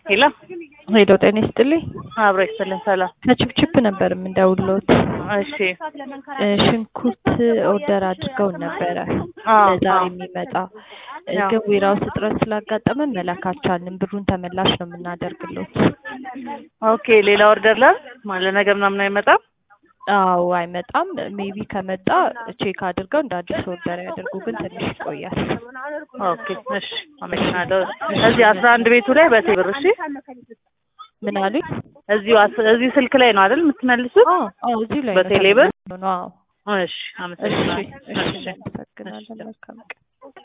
ሄሎ ሄሎ ጤና ይስጥልኝ። አብሮ ይስጥልን። ሰላም። ከችፕችፕ ነበር የምንደውልዎት። እሺ እ ሽንኩርት ኦርደር አድርገውን ነበረ አዎ፣ ለዛሬ አዎ። የሚመጣ እ አዎ። ግን ዌራውስ እጥረት ስላጋጠመን መላክ አልቻልንም። ብሩን ተመላሽ ነው የምናደርግሎት። ኦኬ ሌላ ኦርደር ላ ማለት ነገ ምናምን አይመጣም። አዎ አይመጣም። ሜቢ ከመጣ ቼክ አድርገው እንደ አዲስ ኦርደር ያደርጉ፣ ግን ትንሽ ይቆያል። ኦኬ እሺ፣ አመሰግናለሁ። እዚህ አስራ አንድ ቤቱ ላይ በቴብር እሺ። ምን አሉኝ? እዚሁ አስ- እዚህ ስልክ ላይ ነው አይደል የምትመልሱት? አዎ አዎ፣ እዚሁ ላይ ነው በቴሌብር? ተመላሽ ነው። አዎ እሺ፣ እሺ አመሰግናለሁ። እሺ፣ እሺ። እናመሰግናለን። መልካም ቀን